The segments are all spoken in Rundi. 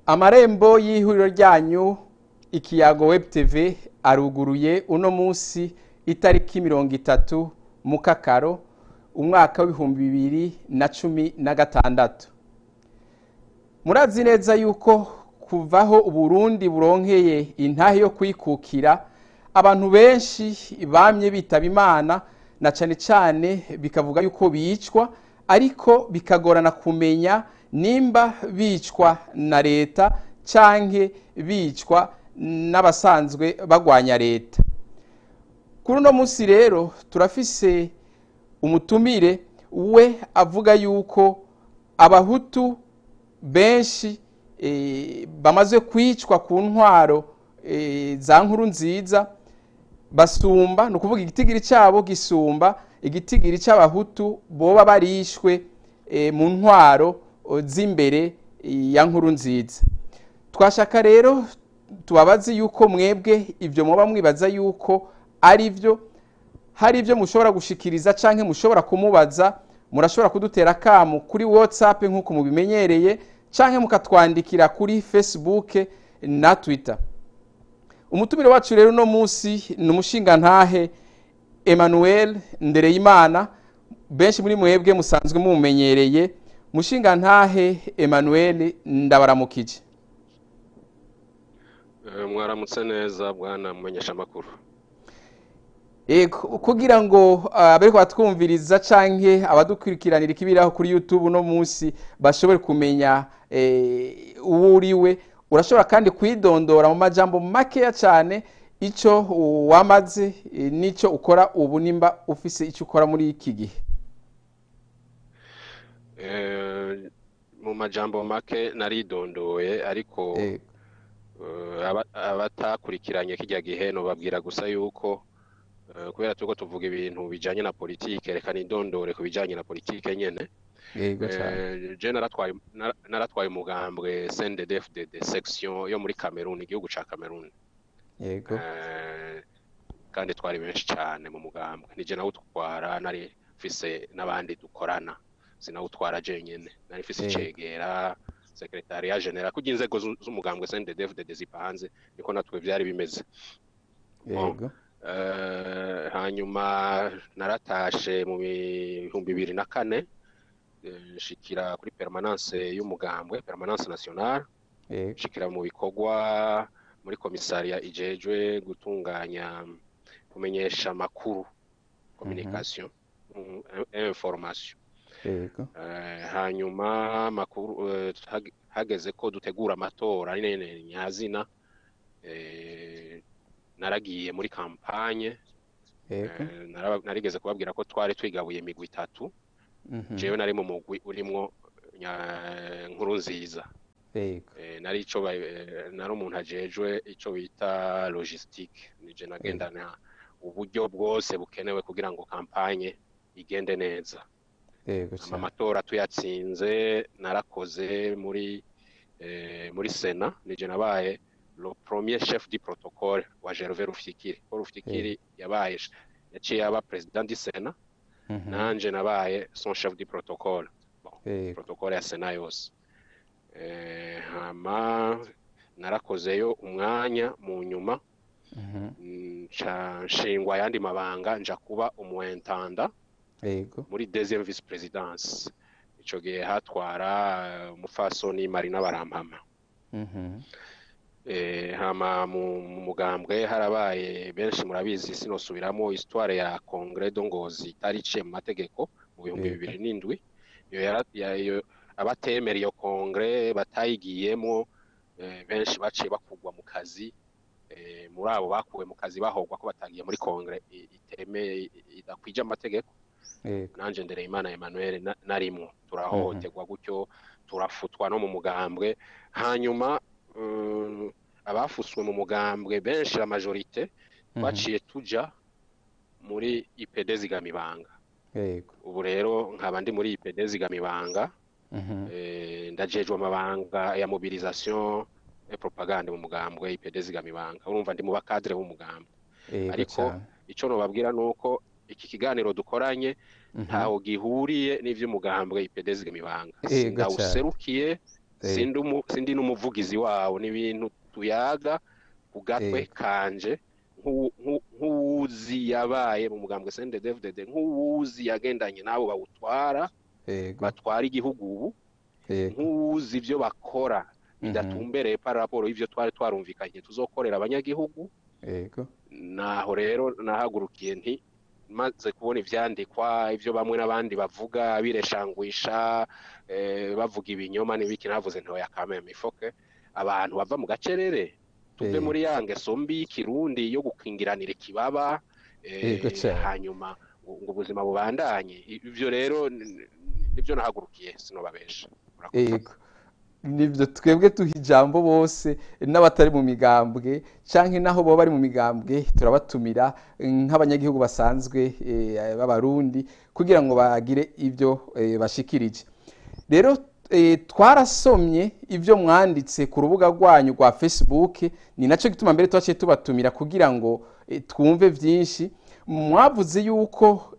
amarembo y'ihuriro ryanyu ikiyago web tv aruguruye uno munsi itariki mirongo itatu mu kakaro umwaka w'ibihumbi bibiri na cumi na gatandatu murazi neza yuko kuvaho uburundi buronkeye intahe yo kwikukira abantu benshi bamye bitaba imana na cane cane bikavuga yuko bicwa ariko bikagorana kumenya nimba bicwa na leta canke bicwa n'abasanzwe bagwanya leta kuri uno munsi rero turafise umutumire we avuga yuko abahutu benshi bamaze kwicwa ku ntwaro za nkuru nziza basumba ni ukuvuga igitigiri cyabo gisumba igitigiri cy'abahutu boba barishwe mu ntwaro z'imbere ya nkuru nziza twashaka rero tubabaze yuko mwebwe ibyo muba mwibaza yuko ari byo hari ibyo mushobora gushikiriza cyangwa mushobora kumubaza murashobora kudutera akamu kuri watsapu nk'uko mubimenyereye cyangwa mukatwandikira kuri facebook na twitter umutumire wacu rero uno munsi ni umushingantahe emmanuel ndereyimana benshi muri mwebwe musanzwe mumenyereye mushingantahe emmanuel ndabaramukije mwaramutse neza bwana mumenyesha amakuru kugira ngo abariko batwumviriza canke abadukurikiranira ikibiraho kuri youtube uno munsi bashobore kumenya uwo uriwe urashobora kandi kwidondora mu majambo makeya cyane icyo wamaze n'icyo ukora ubu nimba ufise icyo ukora muri iki gihe mu majambo make naridondoye ariko abatakurikiranye kijya gihe nubabwira gusa yuko kubera tuko tuvuga ibintu bijanye na politike reka nidondore ku bijanye na politike nyene je naratwaye umugambwe CNDD-FDD section yo muri Cameroon igihugu ca Cameroon yego kandi twari benshi cyane mu mugambwe nije nawe utwara nari mfise n'abandi dukorana sinawutwara jenyene nari mfise icegera sekretariya general kugira inzego z'umugambwe CNDD-FDD zipanze niko natwe vyari bimeze yego hanyuma naratashe mu bihumbi bibiri na kane nshikira kuri permanence y'umugambwe permanence nationale nshikira mu bikorwa muri komisariya ijejwe gutunganya kumenyesha amakuru communication information hanyuma amakuru hageze ko dutegura amatora ari nene nyazina naragiye muri kampanye narigeze kubabwira ko twari twigabuye imigwi itatu jewe nari mu mugwi urimwo nkuru nziza nari ico nari umuntu ajejwe ico bita logistique nije nagendana uburyo bwose bukenewe kugira ngo kampanye igende neza amatora tuyatsinze narakoze muri muri sena nije nabaye le premier chef du protocole wa Gervais Rufyikiri Paul Rufyikiri yabaye yaciye aba president du Sena nanje nabaye son chef du protocole bon protocole ya Sena yose eh hama narakozeyo umwanya mu nyuma nshingwa yandi mabanga nja kuba umuentanda yego muri deuxième vice présidence ico gihe hatwara umufasoni Marina Barampama hama mu mugambwe harabaye benshi murabizi sinosubiramo histoire ya Congrès de Ngozi itari iciye mu mategeko mu bihumbi bibiri n'indwi abatemera iyo Congrès batayigiyemo benshi baciye bakugwa mu kazi muri abo bakuwe mu kazi bahogwa ko batagiye muri Congrès iteme idakwije amategeko nanje Ndereyimana Emmanuel narimwo turahohoterwa gutyo turafutwa no mu mugambwe hanyuma abafuswe mu mugambwe benshi la majorite baciye tuja muri IPD zigamibanga ubu rero nkaba ndi muri IPD zigamibanga ndajejwe amabanga ya mobilisation et propagande mu mugambwe IPD zigamibanga urumva ndi mu bakadre b'umugambwe ariko ico nobabwira nuko iki kiganiro dukoranye ntaho gihuriye n'ivy'umugambwe IPD zigamibanga ndawuserukiye sindi n'umuvugizi wawo ni ibintu tuyaga ku gatwe kanje nk'uwuzi yabaye mu mugambwe CNDD-FDD nk'uwuzi yagendanye n'abo bawutwara batwara igihugu ubu nk'uwuzi ibyo bakora bidatumbereye para raporo y'ibyo twari twarumvikanye tuzokorera abanyagihugu naho rero nahagurukiye nti maze kubona ivyandikwa ivyo bamwe n'abandi bavuga bireshangwisha bavuga ibinyoma n'ibiki navuze ntoya kameme ifoke abantu bava mu gacerere tuve muri ya ngeso mbi y'ikirundi yo gukingiranira ikibaba hanyuma ngo ubuzima bubandanye ivyo rero nibyo nahagurukiye sinobabesha nibyo twebwe tuha ijambo bose n'abatari mu migambwe cyangwa naho baba bari mu migambwe turabatumira nk'abanyagihugu basanzwe b'abarundi kugira ngo bagire ibyo bashikirije rero twarasomye ibyo mwanditse ku rubuga rwanyu rwa facebook ni nacyo gituma mbere tubaciye tubatumira kugira ngo twumve byinshi mwavuze yuko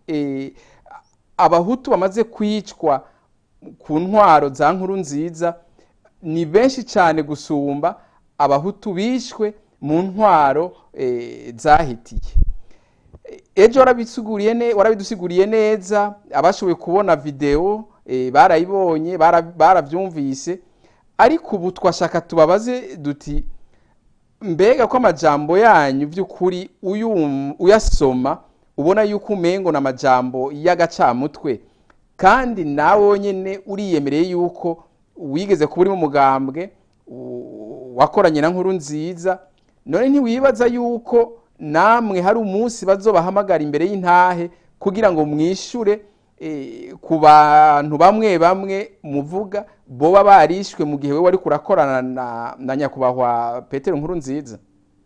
abahutu bamaze kwicwa ku ntwaro za nkuru nziza ni benshi cyane gusumba abahutu bishwe mu ntwaro zahitiye ejo warabidusiguriye neza abashoboye kubona videwo barayibonye barabyumvise ariko ubu twashaka tubabaze duti mbega ko amajambo yanyu by'ukuri uyasoma ubona yuko umengo ni amajambo y'agacamutwe kandi nawe nyine uriyemereye yuko wigeze kuba uri mu mugambwe wakoranye na nkuru nziza none ntiwibaza yuko namwe hari umunsi bazobahamagara imbere y'intahe kugira ngo mwishure ku bantu bamwe bamwe muvuga boba barishwe mu gihe we wari kurakorana na nyakubahwa petero nkuru nziza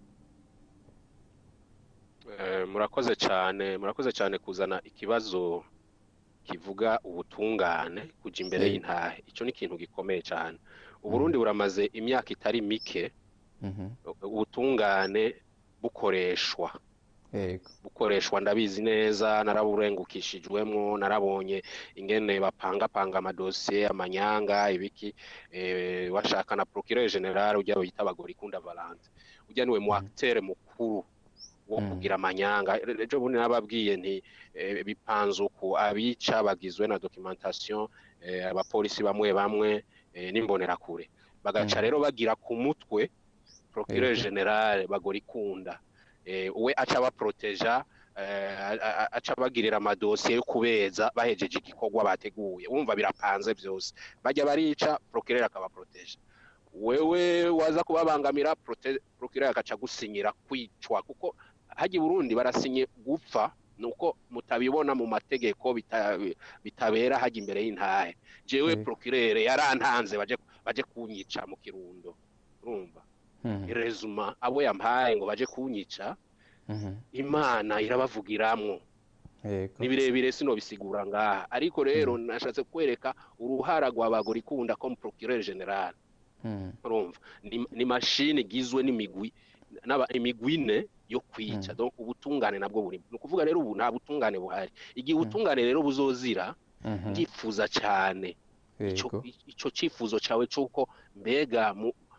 murakoze cyane murakoze cyane kuzana ikibazo kivuga ubutungane kujya imbere y'intahe icyo ni ikintu gikomeye cyane uburundi buramaze imyaka itari mike ubutungane bukoreshwa bukoreshwa ndabizi neza naraburengukishijwemo narabonye ingene bapangapanga amadosiye amanyanga ibiki washaka na procureur general ujya bita abagore ikunda valante ujya niwe mu acteur mukuru wo kugira amanyanga ejo bundi nababwiye nti bipanze uku abica bagizwe na documentation abapolisi bamwe bamwe n'imbonerakure bagaca rero bagira ku mutwe procureur general bagora ikunda we aca baproteja aca bagirira amadosiye yo kubeza bahejeje igikorwa bateguye wumva birapanze byose bajya barica procureur akabaproteja wewe waza kubabangamira procureur akaca gusinyira kwicwa kuko hajya Burundi barasinye gupfa nuko mutabibona mu mategeko bitabera hajya imbere y'intahe jewe procureur yarantanze baje baje kunyica mu kirundo urumva rezuma abo yampaye ngo baje kunyica imana irabavugiramwo ni birebire sino bisigura ngaha ariko rero nashatse kwereka uruhara rw'abagore ikunda ko procureur general urumva ni mashini igizwe n'imigwi imigwi ine yo kwica donc ubutungane nabwo buri ni ukuvuga rero ubu nta butungane buhari igihe ubutungane rero buzozira ndifuza cyane icyo cyifuzo cyawe cy'uko mbega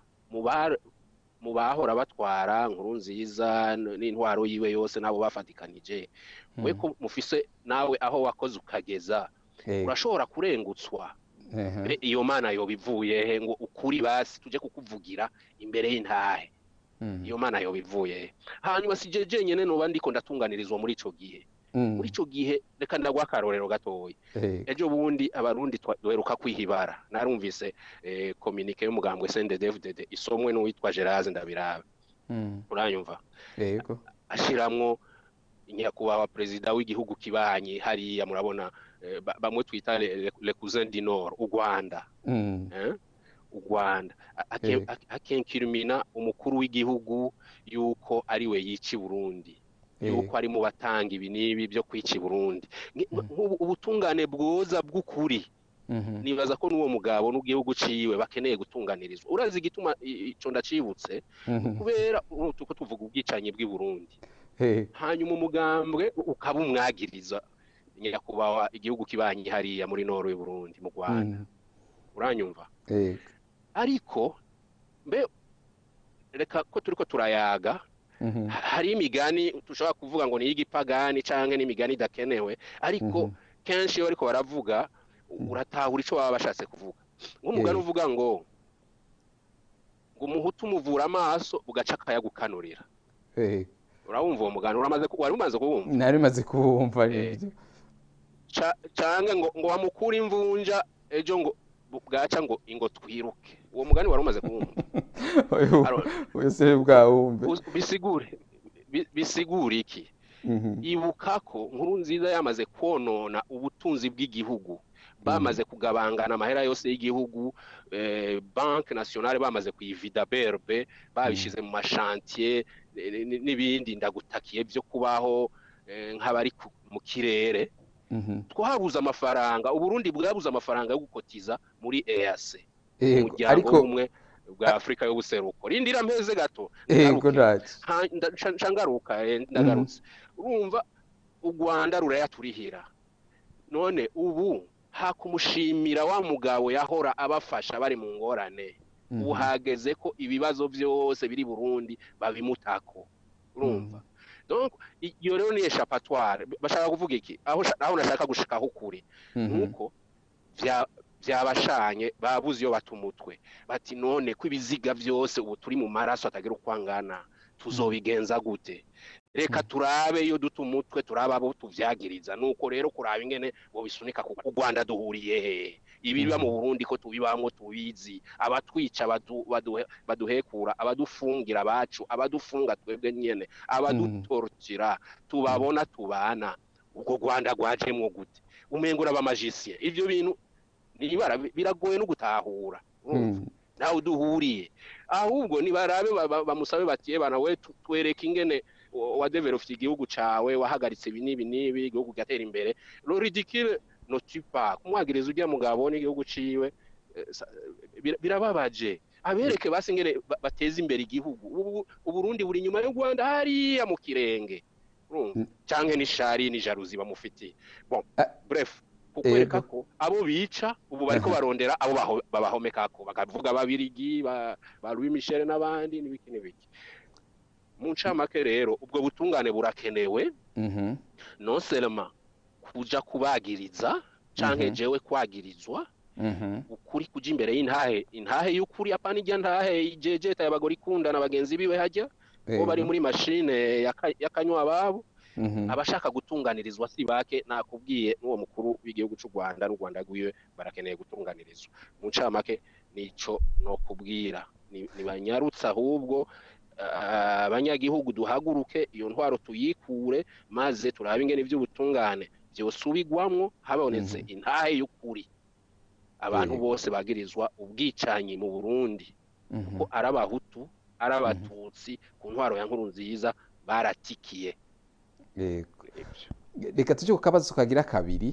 mu bahora batwara nkuru nziza n'intwaro yiwe yose n'abo bafatikanije we ko mufise nawe aho wakoze ukageza urashobora kurengutswa iyo mana yoba ivuye he ngo ukuri basi tujye kukuvugira imbere y'intahe iyo mana yoba ivuye hanyuma si je jenyine nuba ndiko ndatunganirizwa muri ico gihe muri ico gihe reka ndagwa akarorero gatoya ejo bundi abarundi duheruka kwihibara narumvise kominike y'umugambwe CNDD-FDD isomwe n'uwitwa Geraze ndabirabe uranyumva yego ashiramwo nyakubahwa perezida w'igihugu kibanyi hariya murabona bamwe twita le cousin du nord u Rwanda u Rwanda akenkirumina umukuru w'igihugu yuko ari we yica Burundi yuko ari mu batanga ibi n'ibi byo kwica Burundi ubutungane bwoza bw'ukuri nibaza ko n'uwo mugabo n'ubwihugu ciwe bakeneye gutunganirizwa urazi igituma ico ndacibutse kubera tuko tuvuga ubwicanyi bw'i Burundi hanyuma umugambwe ukaba umwagiriza nyakubahwa igihugu kibanyi hariya muri noro y'u Burundi mu Rwanda uranyumva ariko mbe reka ko turi ko turayaga hari imigani dushobora kuvuga ngo ni iy'igipagani cyangwa n'imigani idakenewe ariko kenshi iyo bariko baravuga uratahura icyo baba bashatse kuvuga nk'umugani uvuga ngo ngo umuhutu umuvura amaso ugaca akayagukanurira urabumva uwo mugani wari umaze kuwumva nari maze kuwumva cyangwa ngo ngo wamukure imvunja ejo ngo bwaca ngo ingo twiruke uwo mugani wari umaze kuwumva uyu se bwawumve bisigure bisigure iki ibuka ko nkuru nziza yamaze konona ubutunzi bw'igihugu bamaze kugabangana amahera yose y'igihugu banki nasiyonari bamaze kuyivida berbe babishyize mu mashantiye n'ibindi ndagutakiye byo kubaho nk'abari mu kirere twabuze amafaranga uburundi bwabuze amafaranga yo gukotiza muri eyase umuryango w'ubumwe bwa afurika y'ubuseruko rindira mpeze gato ncangaruka ndagarutse urumva u rwanda rurayaturihira none ubu hakumushimira wa mugabo yahora abafasha bari mu ngorane ubu hageze ko ibibazo byose biri burundi babimutako urumva iyo rero ni eshapatware bashaka kuvuga iki aho nashaka gushikaho ukuri nuko byabashanye babuze iyo bata umutwe bati none ko ibiziga byose ubu turi mu maraso atagira uko angana tuzobigenza gute reka turabe iyo duta umutwe turaba abo tuvyagiriza nuko rero kuraba ingene ngo bisunika ku Rwanda duhuriye he ibiba mu Burundi ko tubibamwo tubizi abatwica baduhekura abadufungira abacu abadufunga twebwe nyene abadutorukira tubabona tubana ubwo Rwanda rwajemwo gute umengo urabamajisiye ivyo bintu nibara biragoye no gutahura nawe uduhuriye ahubwo nibarabe bamusabe batiye bana we twereke ingene wadevelopye igihugu cawe wahagaritse ibi n'ibi n'ibi igihugu gatera imbere lo ridicule no tupa kumwagiriza ujya mugabo n'igihugu ciwe birababaje abereke basi ingene bateza imbere igihugu ubu Burundi buri inyuma y'u Rwanda hariya mu kirenge canke n'ishari n'ijaruzi bamufitiye bon bref kukwereka ko abo bica ubu bariko barondera abo babahomekako bakavuga babirigi ba Louis Michel n'abandi n'ibiki n'ibiki mu ncamake rero ubwo butungane burakenewe non seulement kuja kubagiriza canke jewe kwagirizwa ukuri kuja imbere y'intahe intahe y'ukuri apana ijya ntahe jejeta y'abagore ikundana bagenzi biwe hajya ko bari muri mashine yakanywa ababo abashaka gutunganirizwa si bake nakubwiye n'uwo mukuru w'igihugu cy'u Rwanda n'u Rwanda rwiwe barakeneye gutunganirizwa mu ncamake nico no kubwira nibanyarutse ahubwo abanyagihugu duhaguruke iyo ntwaro tuyikure maze turabe ingene iby'ubutungane byosubigwamwo habonetse intahe y'ukuri abantu bose bagirizwa ubwicanyi mu Burundi kuko ari abahutu ari abatutsi ku ntwaro ya nkuru nziza baratikiye reka tujye ku kabazo kagira kabiri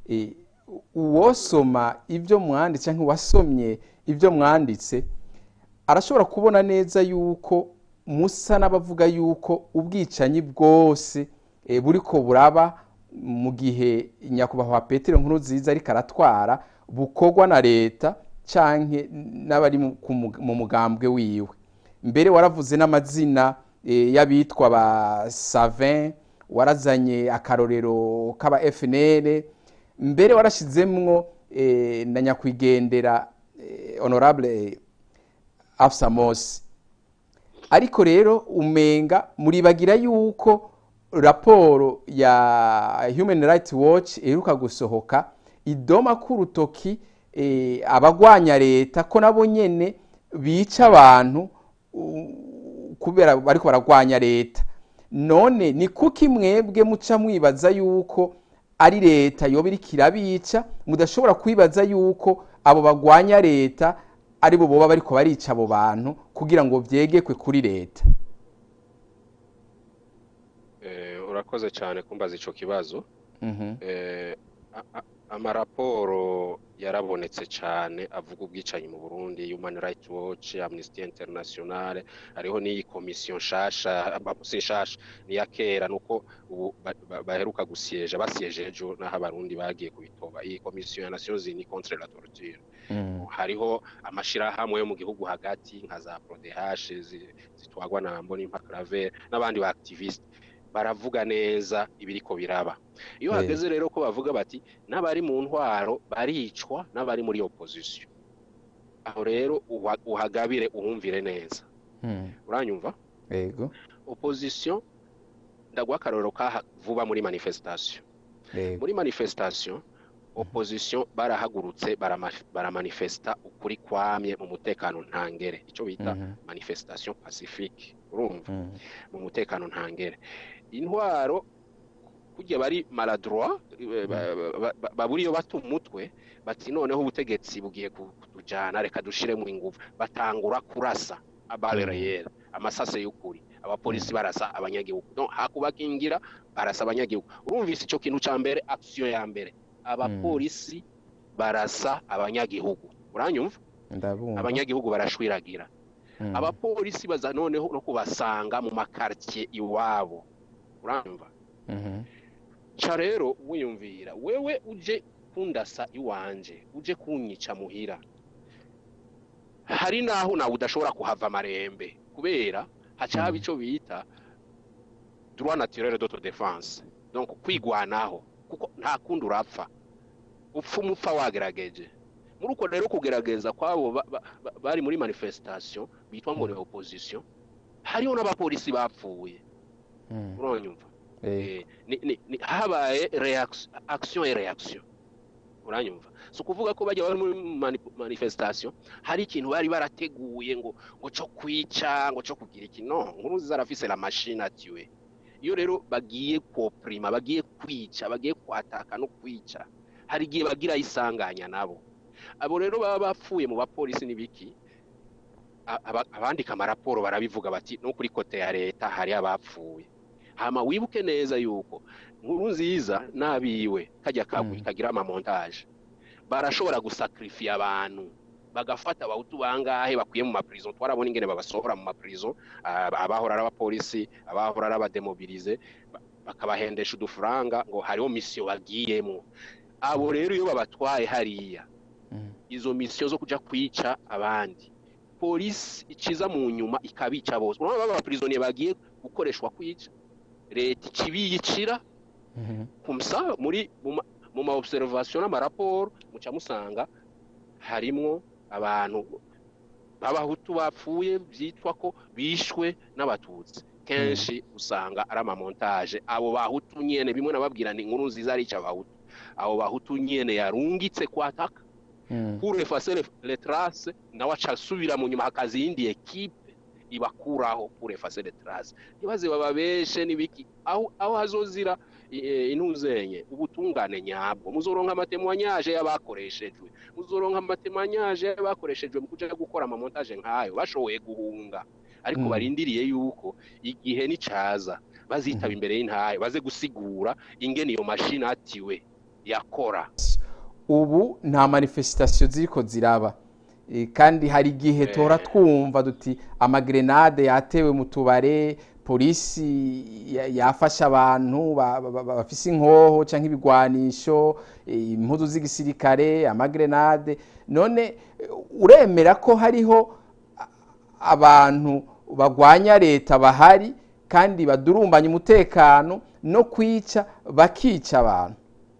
uwosoma ibyo mwanditse cyangwa uwasomye ibyo mwanditse arashobora kubona neza yuko musa n'abavuga yuko ubwicanyi bwose buri ko buraba mu gihe nyakubahwa petero nkuru nziza ariko aratwara bukorwa na leta cyangwa n'abari mu mugambwe wiwe mbere waravuze n'amazina y'abitwa ba savin warazanye akarorero k'aba FNL mbere warashyizemwo na nyakwigendera honorable afsa mosi ariko rero umenga muribagira yuko raporo ya human rights watch iheruka gusohoka idoma k'urutoki abagwanya leta ko nabo nyene bica abantu kubera bariko baragwanya leta none ni kuki mwebwe muca mwibaza yuko ari leta yoba iriko irabica mudashobora kwibaza yuko abo bagwanya leta ari bo boba bariko barica abo bantu kugira ngo vyegekwe kuri leta urakoze cyane kumbaza ico kibazo amaraporo yarabonetse cyane avuga ubwicanyi mu Burundi Human Rights Watch Amnesty International hariho n'iyi komisiyo nshasha si nshasha niya kera nuko ubu baheruka gusieja basieje ejo naho abarundi bagiye kubitoba iyi komisiyo ya Nations Unies contre la torture hariho amashirahamwe yo mu gihugu hagati nka za PRODH zitwagwa na Mbonimpa Claver n'abandi ba activiste baravuga neza ibiriko biraba iyo hageze rero ko bavuga bati n'abari mu ntwaro baricwa n'abari muri opposition aho rero uhagabire uhumvire neza uranyumva yego opposition ndaguha akarorero ka vuba muri manifestation muri manifestation opposition barahagurutse baramanifesta ukuri kwamye mu mutekano ntangere icyo bita manifestation pacifique urumva mu mutekano ntangere intwaro kujya bari maladroit baburiyo bata umutwe bati noneho ubutegetsi bugiye kutujyana reka dushiremo ingufu batangura kurasa abareyeri amasase y'ukuri abapolisi barasa abanyagihugu no hakubakingira barasa abanyagihugu urumvise icyo kintu cya mbere action ya mbere abapolisi barasa abanyagihugu uranyumva abanyagihugu barashwiragira abapolisi baza noneho no kubasanga mu makartier iwabo urumva ca rero wiyumvira wewe uje kundasa iwanje uje kunyica muhira hari naho nawe udashobora kuhava amarembe kubera haca haba ico bita droit naturel d'autodefense donc kwigwanaho kuko nta kundi urapfa upfa umupfa wagerageje muri uko rero kugerageza kwabo bari muri manifestation bitwa ngo ni opposition hariho n'abapolisi bapfuye uranyumva habaye action et reaction uranyumva si ukuvuga ko bajya bari muri manifestation hari ikintu bari barateguye ngo ngo cyo kwica ngo cyo kugira iki no nkuru nziza arafise la machine atiwe iyo rero bagiye koprima bagiye kwica bagiye kwataka no kwica hari igihe bagira isanganya nabo abo rero baba bapfuye mu bapolisi n'ibiki abandika amaraporo barabivuga bati no kuri kote ya leta hari abapfuye hama wibuke neza yuko nkuru nziza n'abiwe kajya kagwi kagira amamontage barashobora gusakrifiya abantu bagafata abahutu bangahe bakwiye mu maprison twarabona ingene babasohora mu maprison abahora ari abapolisi abahora ari abademobilize bakabahendesha udufaranga ngo hariho misiyo bagiyemo abo rero iyo babatwaye hariya izo misiyo zo kuja kwica abandi polisi iciza mu nyuma ikabica bose urabona baba prisonnier bagiye gukoreshwa kwica leta ikibiyicira kumsa muri mu ma observation n'amaraporo muca musanga harimwo abantu b'abahutu bapfuye byitwa ko bishwe n'abatutsi kenshi usanga ari amamontage abo bahutu nyene bimwe nababwira ni inkuru nziza arica abahutu abo bahutu nyene yarungitse kwataka pour effacer les traces nawe aca asubira mu nyuma hakaza iyindi ekipe ibakuraho pour effacer les traces ntibaze bababeshe n'ibiki aho aho hazozira intuzenye ubutungane nyabwo muzoronka amatemwanyaje y'abakoreshejwe muzoronka amatemwanyaje y'abakoreshejwe mu kuja gukora amamontage nk'ayo bashoboye guhunga ariko barindiriye yuko igihe nicaza bazitaba imbere y'intayo baze gusigura ingene iyo mashini atiwe yakora ubu nta manifestation ziriko ziraba kandi hari igihe tora twumva duti amagrenade yatewe mu tubare polisi yafashe abantu bafise inkoho cyangwa ibigwanisho impuzu z'igisirikare amagrenade none uremera ko hariho abantu bagwanya leta bahari kandi badurumbanya umutekano no kwica bakica abantu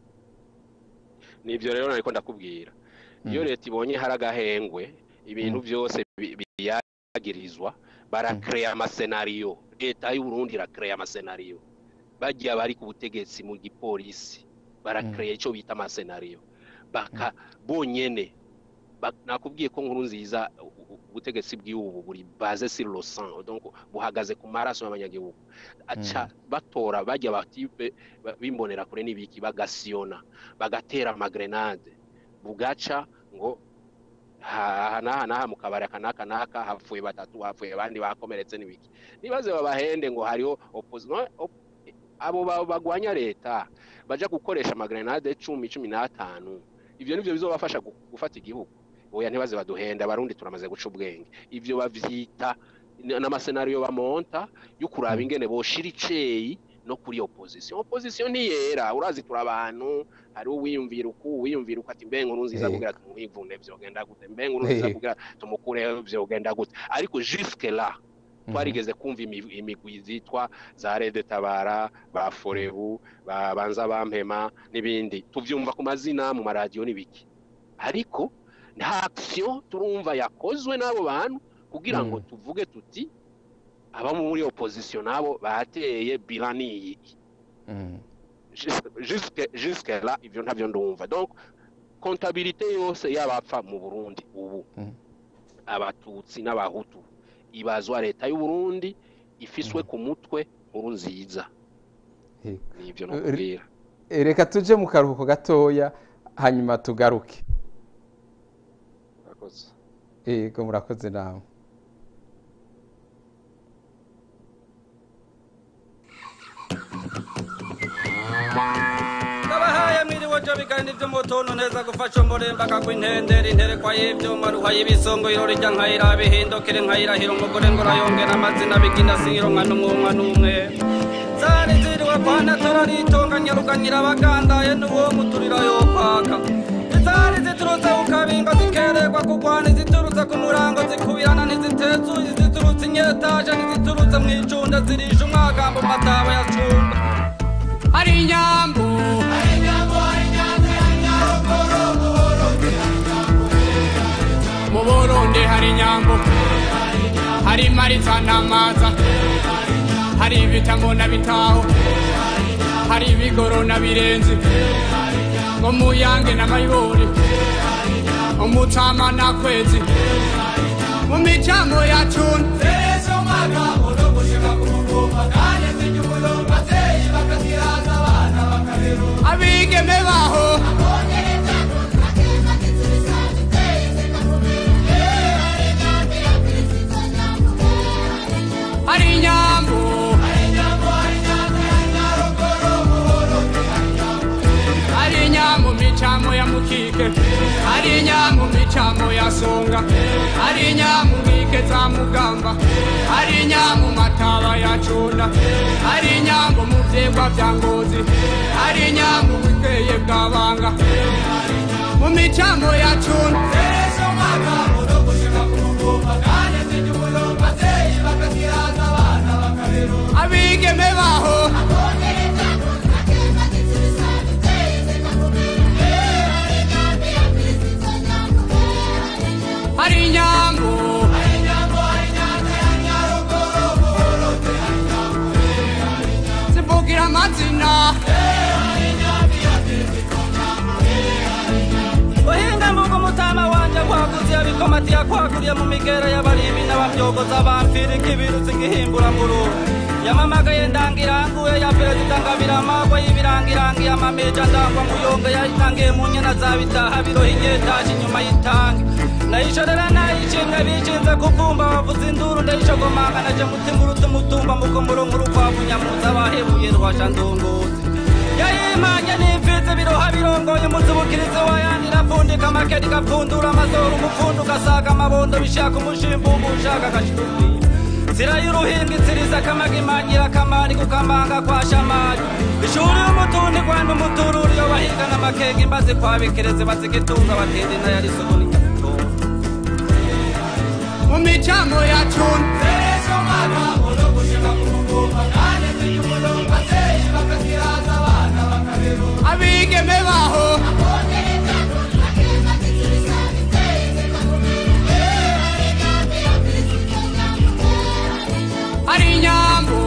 nibyo rero nariko ndakubwira iyo leta ibonye hari agahengwe ibintu byose biyagirizwa barakereya amasenariyo leta y'uburundi irakereya amasenariyo bajya bari ku butegetsi mu gipolisi barakereya icyo bita amasenariyo baka bonyene nakubwiye ko nkuru nziza ubutegetsi bw'ubu buri baze sur le sang donc buhagaze ku maraso y'abanyagihugu aca batora bajya batipe bimbonera kure n'ibiki bagasiyona bagatera amagrenade bugaca ngo aha n'aha n'aha mu kabari aka n'aka n'aka hapfuye batatu hapfuye abandi bakomeretse n'ibiki nibaze babahende ngo hariho abo bagwanya leta baja gukoresha amagrenade cumi cumi n'atanu ivyo nivyo bizobafasha gufata igihugu oya ntibaze baduhenda abarundi turamaze guca ubwenge ivyo bavyita n'amasenariyo bamonta yo kuraba ingene boshira iceyi no kuri opposition opposition ntiyera urazi tura abantu hari uwiyumvira uku uwiyumvira uku ati mbe nkuru nziza kugira tumwivune vyogenda gute mbe nkuru nziza kugira tumukureho vyogenda gute ariko jusque là twarigeze kumva imigwi zitwa za rede tabara ba forebu ba banza bampema n'ibindi tuvyumva ku mazina mu maradiyo n'ibiki ariko nta action turumva yakozwe n'abo bantu kugira ngo tuvuge tuti aba muri opposition nabo bateye bilaniyi jusque jusque là ivyo ntavyo ndumva donc comptabilité yose y'abapfa mu Burundi ubu abatutsi n'abahutu ibazwa leta y'u Burundi ifiswe ku mutwe nkuru nziza nivyo nokubwira reka tuje mu karuhuko gatoya hanyuma tugaruke murakoze yego murakoze nawe ndabahaye mwiriwe jo bigani vy'umutuntu neza gufasha umurembaga kw'intendera interekwa y'ivyuma ruha y'ibisongo irori rya nkayira bihindukire nkayirahira umugore ngo urayongera amazina bigina singiro nka n'umwumwa n'umwe zari ziriwe kwana turarintunganya ruganyira abagandaye n'uwo muturira yo kwaka izari ziturutse ku kabingo zikeregwa kugwana iziturutse ku murango zikubirana ntizitezuye iziturutse inyetaje ntiziturutse mw'icunda zirisha umwagambo mu mataba ya cunda hari inyambo mu burundi hari inyambo hari maritsa n'amaza hari ibitambo na bitaho hari ibigoro na birenzi ngo muyange n'amayibori umucama na kwezi mu micamo ya cuna abigeme baho hari inyambo hari inyambo micamo ya mukike hari inyambo micamo ya songa hari inyambo nkike za mugamba hari inyambo mataba ya cunda hari inyambo mu vyegwa vya ngozi hari inyambo buteye bwabanga mu micamo ya cunda abigeme baho hari inyambo zivugira amazina uhinga mvuga umutama wanje kwaguze yabikomati yakwaguriye mu migera y'abarimi n'abavyogoza bampfirika ibirutsi ngihimbura ngururu yamamagaye ndangiranguye ya perezida ngabiramagwa y'ibirangirangi amameja ndangwa nguyonga yayitangiye mu nyana za bitaha biroha inyetaje inyuma y'itangi nayishorera nayicimwe bicinze kuvumba bavuza induru ndayishogomanga naje mutimurutse umutumba mukomuro nk'urukwavu nyamuza bahebuye rwasha ndongozi yayimanye n'imfizi biroha birongoye umuzibukirizi wayandira apfundika amakeri gapfundura amazoro umupfundu ugasaga amabondo bishaka umushimbugu ushaka agashirubwira nzira y'uruhinga inziriza akamaga imanyira akamari kukamanga kwa shamari ishuri y'umutundi rwanda umutururi iyo bahigana amakega imbazi kwabikereze bazigitunga batenda inayari soboni nyamutunga mu micamo ya cunda abigeme baho hari inyambo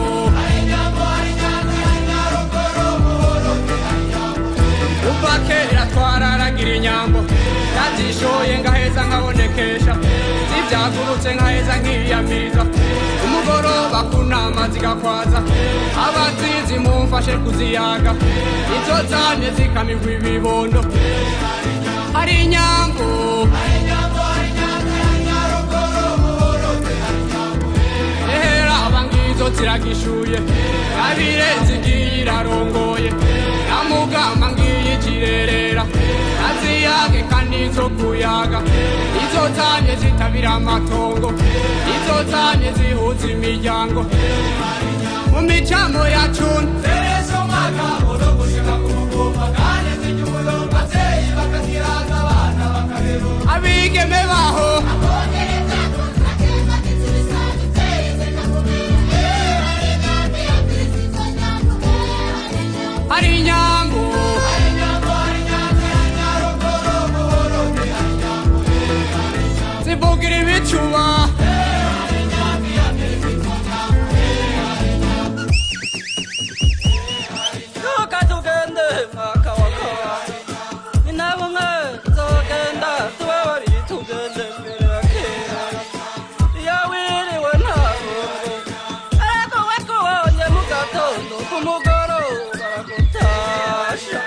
kuva kera twararagira inyambo yazishoye ngaheza nkabonekesha zibyagurutse nkaheza nkiyamiriza umugoroba kunama zigakwaza abazizi mumfashe kuziyaga izo zane zikamigwa ibibondo hari inyambo ehera abangizo ziragishuye nabirenze igiye irarongoye namugamba ngiye ikirerera naziyage kandi izo kuyaga izo zanye zitabira amatongo izo zanye zihuza imiryango mu micamo ya cuni zerezo magambo no gushika ku mugomba kandi zinyuyo abavyeyi bakaziraza abana bakarero abigeme baho hari inyambo zivugira ibicuba Tuka tugende mwaka wa kabiri ni nabo mwe nzogenda tube babiri tugende mbere ya kera iyo wiriwe ntabungu ariko we kubonye mu gatondo ku mugoroba baragutasha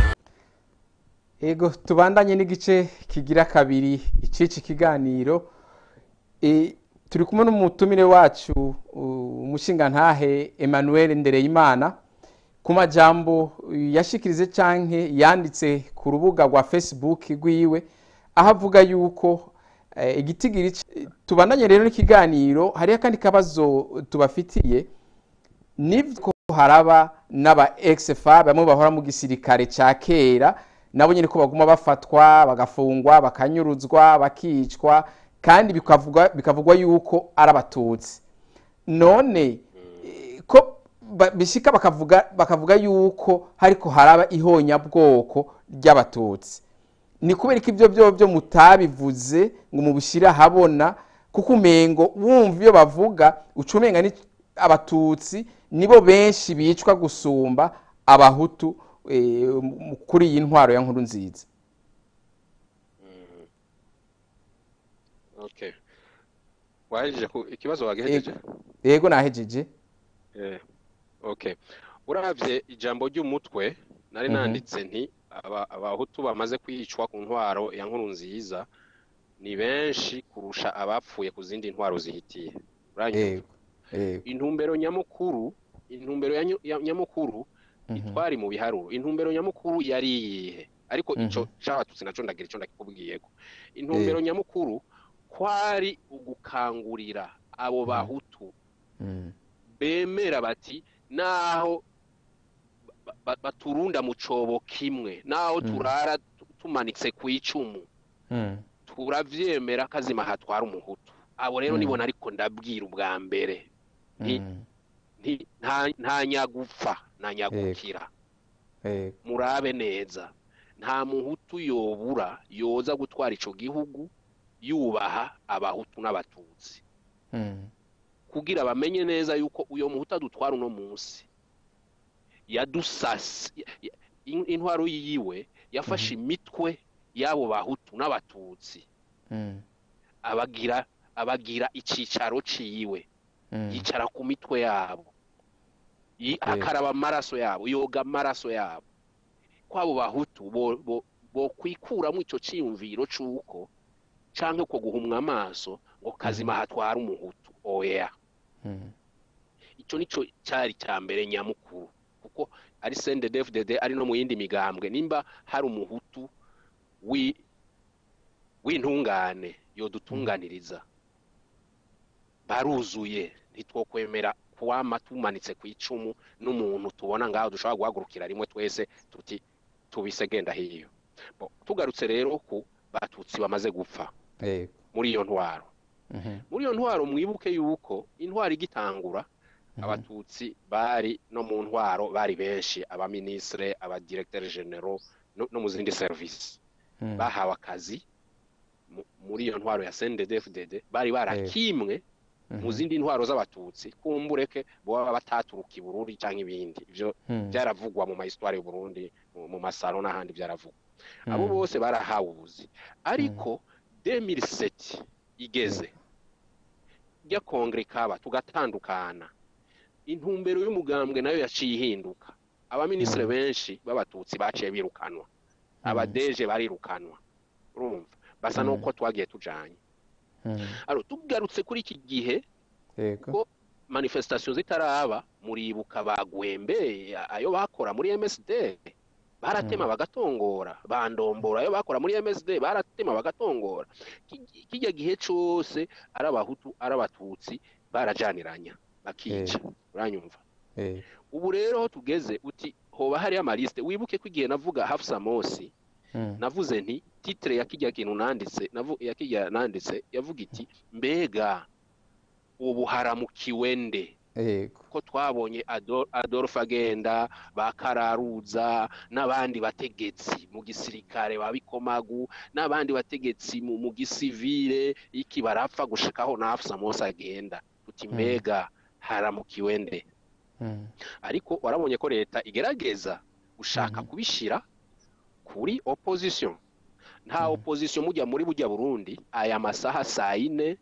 ego tubandanye n'igice kigira kabiri icici kiganiro e, turi kumwe n'umutumire wacu u- umushingantahe Emmanuel Ndereyimana ku majambo yashikirize canke yanditse ku rubuga rwa Facebook rwiwe aho avuga yuko eh, igitigiri c- tubandanye rero n'ikiganiro hariho akandi kabazo tubafitiye nibwo haraba n'aba ex-FA bamwe bahora mu gisirikare ca kera nabo nyene ko baguma bafatwa bagafungwa bakanyuruzwa bakicwa kandi bikavugwa bikavugwa yuko ari abatutsi none eh, ko ba- bishika bakavuga bakavuga yuko hariko haraba ihonyabwoko ry'abatutsi ni kubera ko ibyo byo byo mutabivuze ngo mubishyire ahabona kuko umengo wumva iyo bavuga uca umenga ni abatutsi nibo benshi bicwa gusumba abahutu eh, mu- kuri iyi ntwaro ya nkuru nziza okay wahejeje ku ikibazo wagejeje yego nahejeje eh okay uravye ijambo ry'umutwe nari Mhm. nanditse nti aba- abahutu bamaze kwicwa ku ntwaro ya nkuru nziza ni benshi kurusha abapfuye ku zindi ntwaro zihitiye uranyumva yego yego intumbero nyamukuru intumbero ya nyu- ya nyamukuru Mhm. itwari mu biharuro intumbero nyamukuru yari iyihe ariko ico Mhm. c'abatutsi naco ndagira ico ndakikubwiyeko intumbero nyamukuru kwari ugukangurira abo Mhm. bahutu Mm, bemera bati naho ba- ba- baturunda mu cobo kimwe naho Mm. turara tu- tumanitse ku icumu mm, turavyemera kazima hatwara umuhutu abo rero Mm. nibona ariko ndabwira ubwa mbere Nti- mm, nti- nta nta nyagupfa nta nyagukira yego murabe neza nta muhutu yobura yoza gutwara ico gihugu yubaha abahutu n'abatutsi Mm, kugira bamenye neza yuko uyo muhutu adutwara uno munsi yadusasi ya- in- intwaro yiwe yafashe imitwe y'abo bahutu n'abatutsi mm, abagira abagira icicaro ciwe mm, yicara ku mitwe yabo Yi- akaraba amaraso yabo yoga amaraso yabo kwabo bahutu bo- bo- bokwikuramwo ico ciyumviro c'uko canke ko guhumwa amaso ngo kazima hatwara umuhutu oya mm, ico nico cari ca mbere nyamukuru kuko ari CNDD-FDD ari no mu yindi migambwe nimba hari umuhutu wi w'intungane yodutunganiriza baruzuye ntitwokwemera kuwama tumanitse ku icumu n'umuntu tubona ngaho dushobora guhagurukira rimwe twese tuti tubise genda hiyo Bo, tugarutse rero ku batutsi bamaze gupfa yego muri iyo ntwaro mhm, muri iyo ntwaro mwibuke yuko intwaro igitangura mhm, abatutsi bari no mu ntwaro bari benshi abaminisitire abadiregiteri genero no, no mu zindi serivisi mm, bahawe akazi mu- muri iyo ntwaro ya CNDD-FDD bari barakimwe mu mhm, zindi ntwaro z'abatutsi kumbureke boba bataturuka i Burundi canke ibindi ivyo mm, byaravugwa mu mahistwari y'u Burundi mu- mu masaro n'ahandi byaravugwa abo mm, bose barahawe ubuzi ariko 2007 igeze rya kongere kaba tugatandukana intumbero y'umugambwe nayo yaciye ihinduka abaminisitiri Mm. benshi b'abatutsi baciye birukanwa abadeje barirukanwa urumva basa Mm. n'uko twagiye tujanye mm, aro tugarutse kuri iki gihe yego ko manifestation zitaraba muribuka bagwembe ayo bakora muri MSD baratema bagatongora bandombora iyo bakora muri MSD baratema bagatongora Ki- kijya gihe cose ari abahutu ari abatutsi barajaniranya bakica uranyumva eh, ubu rero aho tugeze uti hoba hariyo amaliste wibuke ko igihe navuga Hafsa Mosi mm, navuze nti titre ya kijya kintu nanditse navu ya kijya nanditse yavuga iti mbega ubu haramukiwe nde yego ko twabonye Ado- Adolphe agenda bakararuza n'abandi bategetsi mu gisirikare babikomagu n'abandi bategetsi mu, mu gisivile iki barapfa gushikaho na Hafsa Mosi agenda tuti Mm. mbega haramukiwe nde mm, ariko warabonye ko leta igerageza gushaka Mhm. kubishira kuri opposition nta Mhm. opposition mujya muri bujya Burundi aya masaha saa ine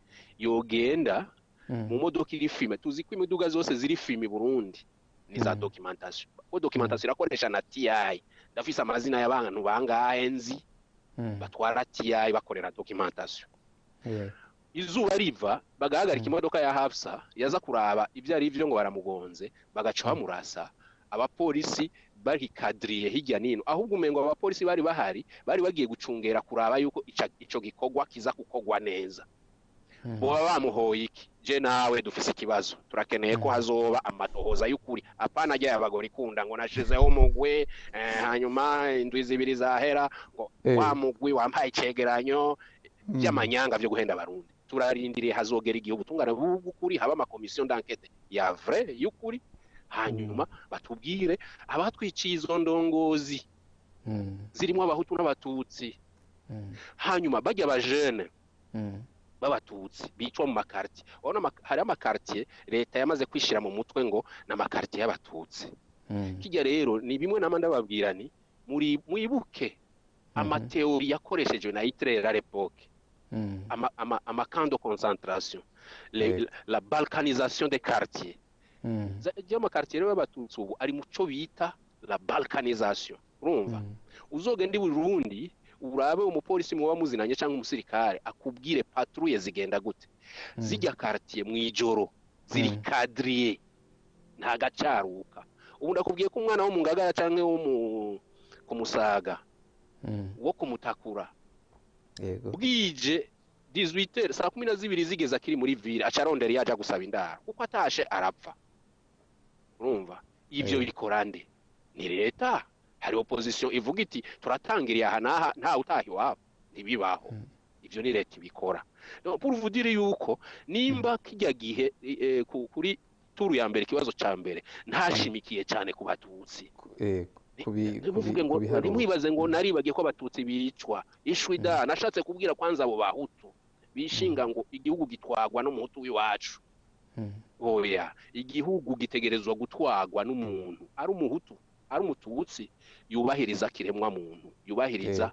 yogenda mm, mu modoka iri filime tuzi ko imiduga zose ziri filime i Burundi ni za Mhm. documentation ko documentation irakoresha na TI ndafise amazina y'abantu bangahe nzi mm, batwara TI bakorera documentation yego, izuba riva bagahagarika Mm. imodoka ya Hafsa yaza kuraba ibyo ari byo ngo baramugonze bagaca Mm. bamurasa abapolisi barikadiriye hirya nino ahubwo umengo abapolisi bari bahari bari bagiye gucungera kuraba yuko ica- ico gikorwa kiza kukogwa neza mm, boba bamuhoye iki je nawe dufise ikibazo turakeneye ko Mm. hazoba amatohoza y'ukuri apana ajya abagore ikunda ngo nashizeho umugwi eh, hanyuma indwi zibiri zahera ngo Eh. wa mugwi wampaye icegeranyo mm, by'amanyanga byo guhenda abarundi turarindiriye hazogera igihe ubutungane bw'ukuri haba amakomisiyo d'enquête ya vrai y'ukuri hanyuma batubwire abatwiciye izo ndongozi mm, zirimo abahutu n'abatutsi mm, hanyuma bajya abajene mm, b'abatutsi bicwa mu makartier urabona ama- hari amakartier leta yamaze kwishira mu mutwe ngo ni amakartier y'abatutsi mm, kijya rero ni bimwe nama ndababwira ni muri mwibuke amateori yakoreshejwe na Hitler à l'époque mm, ama, ama, ama camp de concentration le, Yego. la balkanisation des quartiers mm, ry'amakartier rero y'abatutsi ubu ari muco bita la balkanisation urumva mm, uzogenda i Burundi urabe umupolisi muba muzinanye cyangwa umusirikare akubwire patrouille zigenda gute mm, zijya quartier mu ijoro ziri Mm. cadrier nta gacaruka ubu ndakubwiye ko umwana wo mu ngagara cyangwa wo mu ku musaga mm, wo kumutakura yego, bwije 18 saa kumi na zibiri zigeze akiri muri ville aca arondera iyo aja gusaba indaro kuko atashe arapfa urumva ibyo Eh. bikora nde ni leta hari opposition ivuga iti turatangiriye aha n'aha ntawe utaha iwabo ntibibaho Mm. ibyo ni leta ibikora No, pour vous dire yuko nimba kijya gihe eh, ku- kuri turu ya mbere ikibazo ca mbere ntashimikiye cyane ku batutsi yego, kubi- ntimuvuge kubi- ngo kubiharura. ntimwibaze ngo naribagiye ko abatutsi bicwa ishwi da nashatse kubwira kwanza abo bahutu bishinga ngo igihugu gitwagwa n'umuhutu w'iwacu Mm, oya igihugu gitegerezwa gutwagwa n'umuntu ari umuhutu ari umututsi yubahiriza kiremwa muntu yubahiriza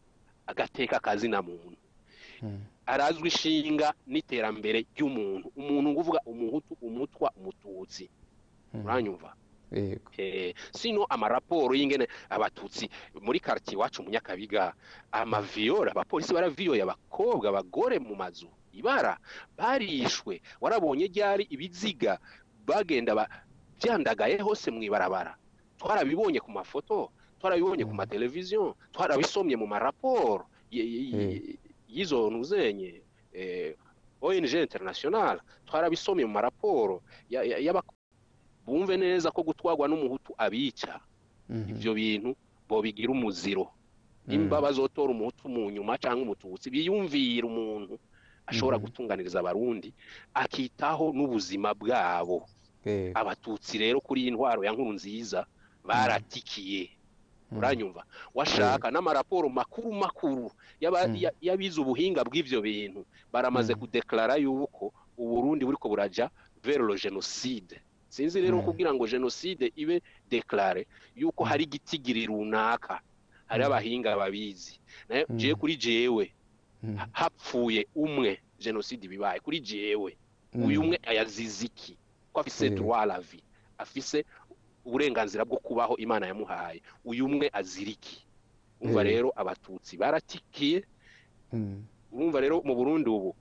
agateka kazina muntu mm, arazwi ishinga n'iterambere ry'umuntu umuntu nguvuga umuhutu umutwa umututsi mm, uranyumva yego, Eh, sino amaraporo y'ingene abatutsi muri quartier iwacu mu Nyakabiga amaviyora abapolisi baraviyoye abakobwa abagore mu mazu ibara barishwe warabonye ryari ibiziga bagenda ba- byandagaye hose mu ibarabara twarabibonye ku mafoto twarabibonye ku Mm. mateleviziyo twarabisomye mu maraporo y- y- y- y'izo ntuzenye eh, ONG international twarabisomye mu maraporo ya- ya- y'aba bumve neza ko gutwagwa n'umuhutu abica mhm, ivyo bintu bobigira umuziro mm, nimba bazotora umuhutu mu nyuma cyangwa umututsi biyumvira umuntu ashobora Mhm. gutunganiriza abarundi akitaho n'ubuzima bwabo yego, abatutsi rero kuri iyi ntwaro ya nkuru nziza baratikiye mm, uranyumva washaka n'amaraporo makuru makuru y'aba- Mm. ya- y'abize ubuhinga bw'ivyo bintu baramaze Mm. kudeklara yuko uburundi buriko buraja vers le genocide sinzi rero Mm. kugira ngo genocide ibe deklare yuko hari igitigiri runaka hari Mm. abahinga babizi nayo Mm. jewe kuri jewe mm, ha- hapfuye umwe genocide bibaye kuri jewe uyu mm, umwe ayazize iki ko afise Eh. droit à la vie afise uburenganzira bwo kubaho imana yamuhaye uyu umwe azira iki umva Eh. rero abatutsi baratikiye mm, urumva rero mu burundi ubu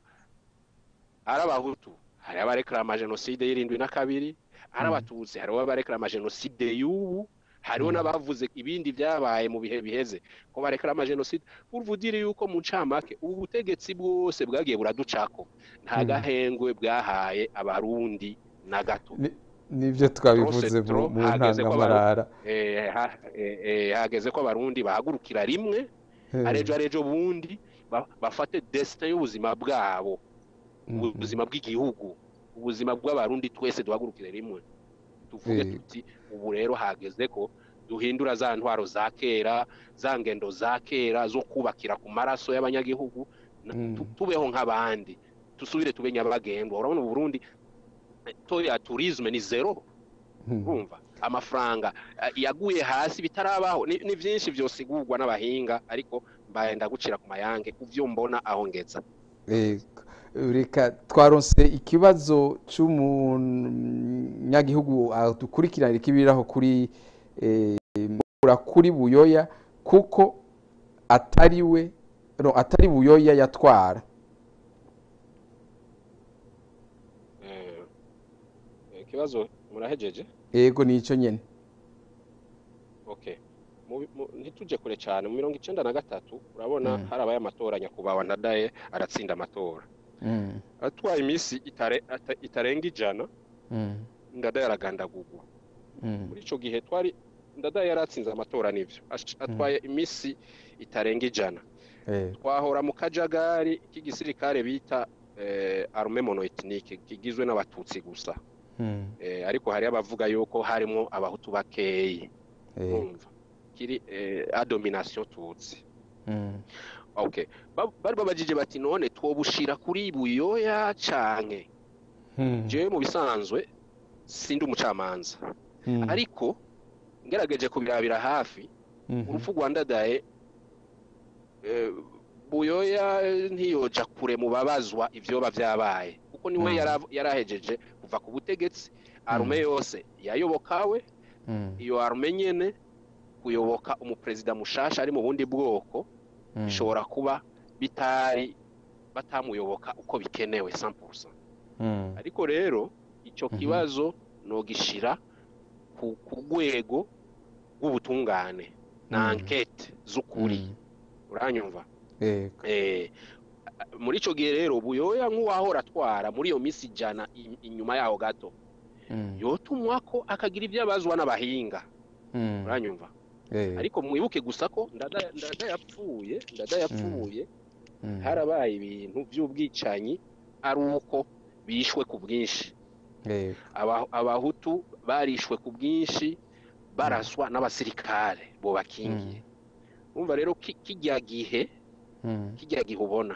ari abahutu hari abareklama jenoside y'irindwi na kabiri ari Mm. abatutsi hari abareklama jenoside y'ubu hariho n'abavuze ibindi byabaye mu bihe biheze ko barekera amajenoside uruvudire yuko mu ncamake ubu butegetsi bwose bwagiye buraducako nta gahengwe bwahaye abarundi na gato nibyo twabivuze mu ntangamarara hageze ko abarundi bahagurukira rimwe arejo arejo bundi bafate desite y'ubuzima bwabo ubuzima bw'igihugu ubuzima bw'abarundi twese duhagurukire rimwe tuvuge tuti ubu rero hageze ko duhindura za ntwaro za kera za ngendo za kera zo kubakira ku maraso y'abanyagihugu tubeho nk'abandi dusubire tube nyabagendwa urabona uburundi to ya turisme ni zero urumva amafaranga yaguye hasi bitarabaho ni byinshi byosigurwa n'abahinga ariko mbaye ndagucira ku mayange ku byo mbona aho ngeza reka twaronse ikibazo cy'umunyagihugu dukurikiranira ikibiraho kuri kuri buyoya kuko atari we atari buyoya yatwara ikibazo murahejeje yego ni icyo nyine ntitujye kure cyane mu mirongo icyenda na gatatu urabona harabaye amatora nyakubahwa ndadaye aratsinda amatora atwaye iminsi itarenga ijana ndadaye aragandagurwa muri icyo gihe twari ndadaye yari atsinze amatora n'ibyo atwaye iminsi itarenga ijana twahora mu kajagari k'igisirikare bita arume monoetinike kigizwe n'abatutsi gusa ariko hari abavuga yuko harimo abahutu bakeyi kiri adominasiyo tutsi bari babajije bati none twobushira kuri buyoya canke jewe mu bisanzwe sindi umucamanza ariko ngerageje kubirabira hafi urupfu rwa ndadaye buyoya ntiyoja kure mu babazwa ivyoba vyabaye kuko niwe yarahejeje kuva ku butegetsi arume yose yayobokawe iyo arume nyene kuyoboka umuperezida mushasha ari mu bundi bwoko bishobora kuba bitari batamuyoboka uko bikenewe 100% ariko rero icyo kibazo nogishira ku rwego rw'ubutungane na ankete z'ukuri uranyumva muri icyo gihe rero buyoya nk'uwahora atwara muri iyo minsi ijana inyuma yaho gato yotumwa ko akagira ibyo abazwa n'abahinga uranyumva ariko mwibuke gusa ko ndadayapfuye ndadayapfuye harabaye ibintu by'ubwicanyi ari uko bishwe ku bwinshi abahutu barishwe ku bwinshi baraswa n'abasirikare bo bakingiye wumva rero kijya gihe kijya gihe ubona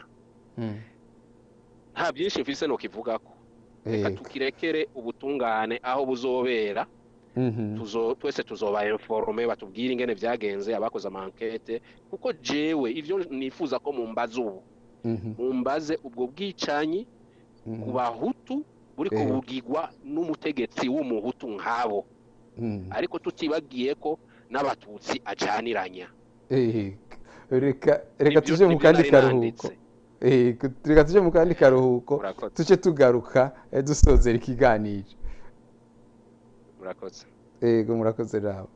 nta byinshi mfise no kivuga ko reka tukirekere ubutungane aho buzobera twese tuzoba informe batubwire ingene byagenze abakoze amankete kuko jewe ivyo nifuza ko mumbaza ubu mumbaze ubwo bwicanyi ku bahutu buri kubugirwa n'umutegetsi w'umuhutu nk'abo ariko tutibagiye ko n'abatutsi ajaniranya reka tuje mu kandi karuhuko reka tuje mu kandi karuhuko tuce tugaruka dusozera ikiganiro murakoze yego murakoze nawe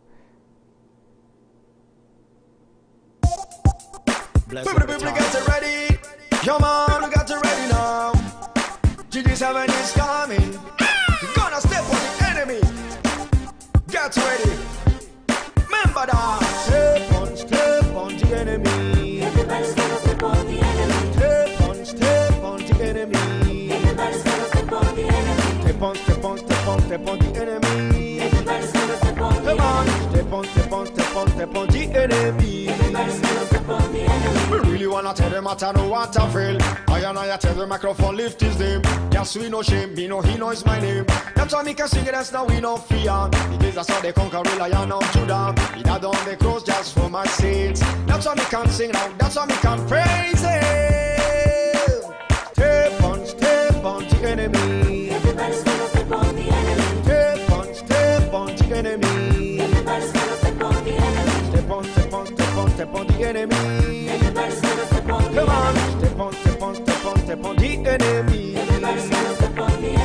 Come on, we got it ready now. GG7 is coming. We're gonna step on the enemy. Get ready. Remember that. Step on, step on the enemy. Everybody's gonna step on the enemy. Step on, step on the enemy. Everybody's gonna step on the enemy. Step on, step on, step on, step on the enemy. Everybody's gonna step on the Come on, enemy. step on, step on, step on, step on the enemy. Everybody's gonna step on the enemy. We really wanna tell them what I know what I feel. I and I tell the microphone lift his name. Yes, we no shame, me know he knows my name. That's why me can sing it, that's now we no fear. Because that's how they conquer the lion of Judah. He died on the cross just for my sins. That's why me can sing now, that's why me can praise him. Step on, step on the enemy. Everybody's gonna step on the enemy. Step on, step on the enemy. Everybody's gonna step on the enemy. Step on, step on, step on, step on the enemy. Everybody's gonna step on the Come on, enemy. step on, step on, step on, step on the enemy. Everybody's gonna step on the enemy. We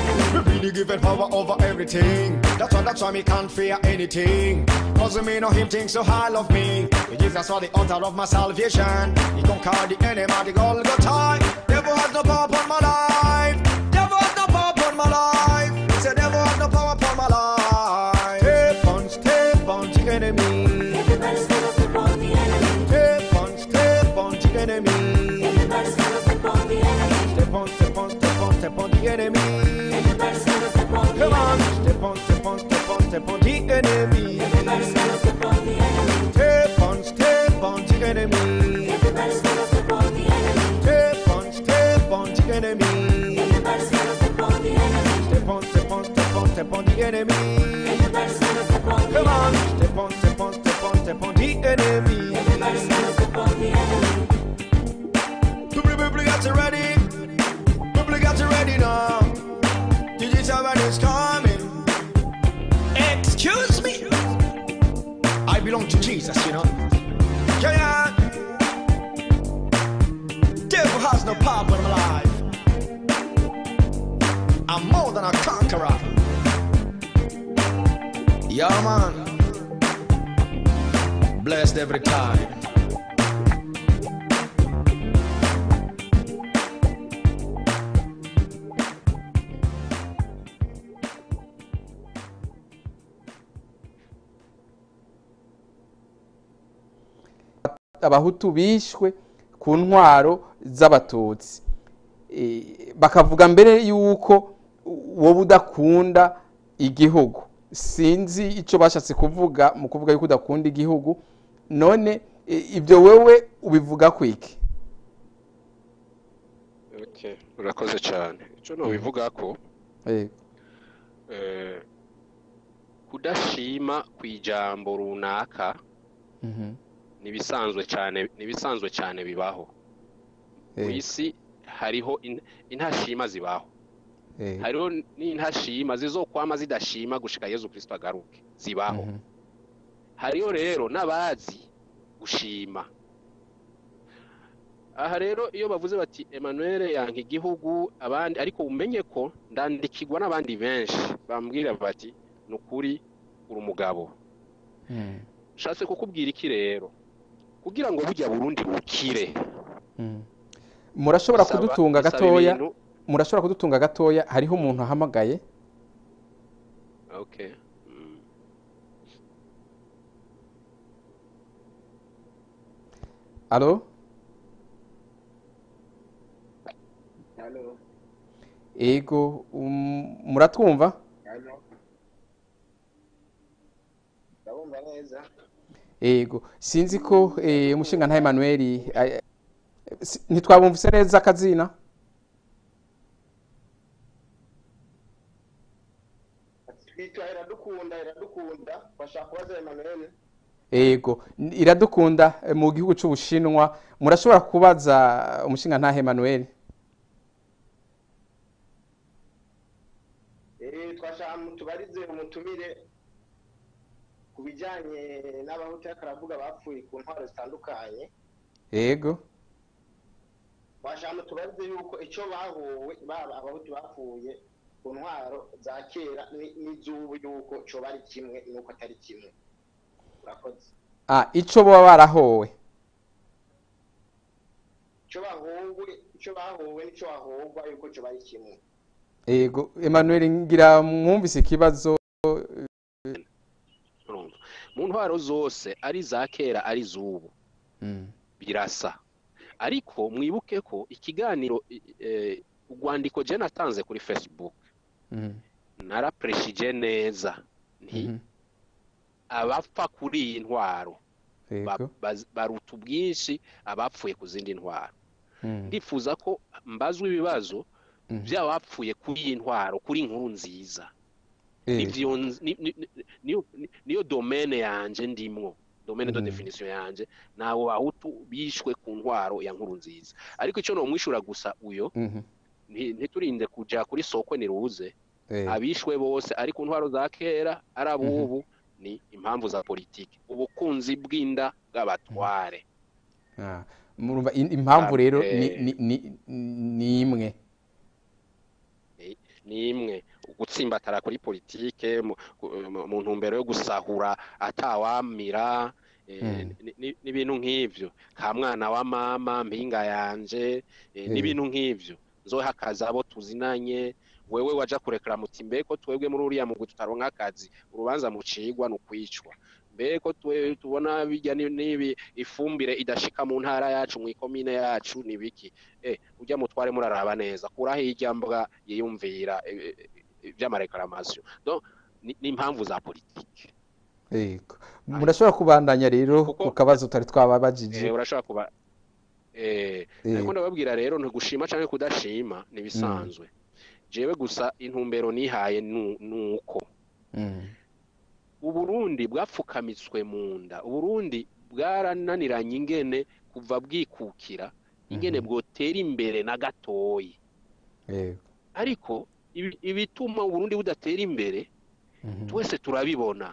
be the given power over everything. That's why, that's why me can't fear anything. Cause me know him think so high of me. Jesus saw the altar of my salvation. He conquered the enemy, the Golgotha. Devil has no power upon my life. Devil has no power upon my life. Say devil has no power upon my life. Step on, step on the enemy. Everybody's gonna step on the enemy. Step on, step on the enemy. Everybody's gonna step on the enemy. Step on, step on, step on, step on the enemy. Everybody's gonna step on the Come on, enemy. step on, step on, step on, step on the enemy. Everybody's gonna step on the enemy. Step on, step on the enemy. Everybody's gonna step on the enemy. Step on, step on the enemy. Everybody's gonna step on the enemy. Step on, step on, step on, step on the enemy. Everybody's gonna step on the Come on, enemy. step on, step on, step on, step on the enemy. Everybody's gonna step on the enemy. People, people got you ready. People got you ready now. Digital man is coming. Excuse me. I belong to Jesus, you know. Yeah, yeah. Devil has no power in my life. I'm more than a conqueror. Yeah, man. Blessed every time. abahutu bishwe ku ntwaro z'abatutsi Eh, bakavuga mbere yuko wowe udakunda igihugu sinzi icyo bashatse kuvuga mu kuvuga yuko udakunda igihugu none eh, ibyo wewe ubivuga kwiki Okay, urakoze cyane icyo nubivuga ko Eh, eh, kudashima ku ijambo runaka mhm, nibisanzwe cyane nibisanzwe cyane bibaho mu eh, isi hariho in- intashima zibaho eh, hariho n'intashima zizokwama zidashima gushika yezu kristo agaruke zibaho mhm, hariho rero n'abazi gushima aha rero iyo bavuze bati Emmanuel yanka igihugu abandi ariko umenye ko ndandikirwa n'abandi benshi bambwira bati ni ukuri uri umugabo mhm, nshatse kukubwira iki rero kugira ngo bujya burundi bukire mhm. murashobora bisaba- kudutunga bisaba gatoya ibintu- murashobora kudutunga gatoya hariho umuntu ahamagaye okay mm. alo Halo, ego um, muratwumva halo. Ndabumva neza. ego sinzi ko eh, umushinga nta Emmanuel eh, si- ntitwabumvise neza akazina Twitwa iradukunda iradukunda bashaka kubaza Emmanuel. ego n- iradukunda eh, mu gihugu c'ubushinwa murashobora kubaza umushinga nta Emmanuel Eh twashaka mutubarize umutumire ku bijyanye n'abahutu yakaravuga bapfuye ku ntwaro zitandukanye. ego Twashaka mutubarize yuko icyo bahuwe baba abahutu bapfuye ku ntwaro za kera ni- n'iz'ubu yuko cyo bari kimwe nuko atari kimwe. Urakoze. ah ico baba barahowe Icyo bahuwe icyo bahuwe n'icyo bahugwa yuko cyo bari kimwe. ego Emmanuel ngira mwumvise ikibazo urumva mu ntwaro zose ari iza kera ari iz'ubu Mm, birasa ariko mwibuke ko ikiganiro i- eh, urwandiko je natanze kuri facebook mm, narapreshije neza nti mhm, abapfa kuri iyi ntwaro ba- ego baz- baruta ubwinshi abapfuye ku zindi ntwaro mm, ndifuza ko mbazwa ibibazo mhm, by'abapfuye kuri iyi ntwaro kuri inkuru nziza ego nivyo nz- ni- ni- ni- niyo ni- niyo domene yanje ndimwo domene de Mm. definition yanje nabo bahutu bishwe ku ntwaro ya nkuru nziza ariko ico nomwishura gusa uyo mhm, nti- ntiturinde kuja kuri sokwe niruze ego abishwe bose ari ku ntwaro za kera ari abubu ni impamvu za politiki ubukunzi bw'inda bw'abatware Ah, murumva in- impamvu rero ni Eh. ni- ni- ni imwe ni imwe gutsimbatara kuri politike mu- mu- mu ntumbero yo gusahura atawamira eh, Mm. ni- ni- n'ibintu nk'ivyo ka mwana wa mama mpinga yanje eh, Eh. n'ibintu nk'ivyo nzoha akazi abo tuzinanye wewe waja kurekera muti mbeko twebwe muri uriya mugwi tutaronka akazi urubanza mucigwa ni ukwicwa mbeko twe tubona bijya ni- nibi ifumbire idashika mu ntara yacu mu ikomine yacu ni biki eh ujya mutware muraraba neza kuraho irya mbwa yiyumvira eh, eh, vy'amareklamatio donc ni ni impamvu za politike yego murashobora kubandanya rero Kuko- ku kabazo tutari twababajije eh urashobora kuba eh Eh. ariko ndababwira rero ntigushima canke kudashima ni bisanzwe jewe gusa intumbero nihaye nu- nuko Mm. uburundi bwapfukamitswe mu nda uburundi bwarananiranye ingene kuva bwikukira ingene bwotera imbere na gatoyi yego ariko ibi- ibituma uburundi budatera imbere Mhm. twese turabibona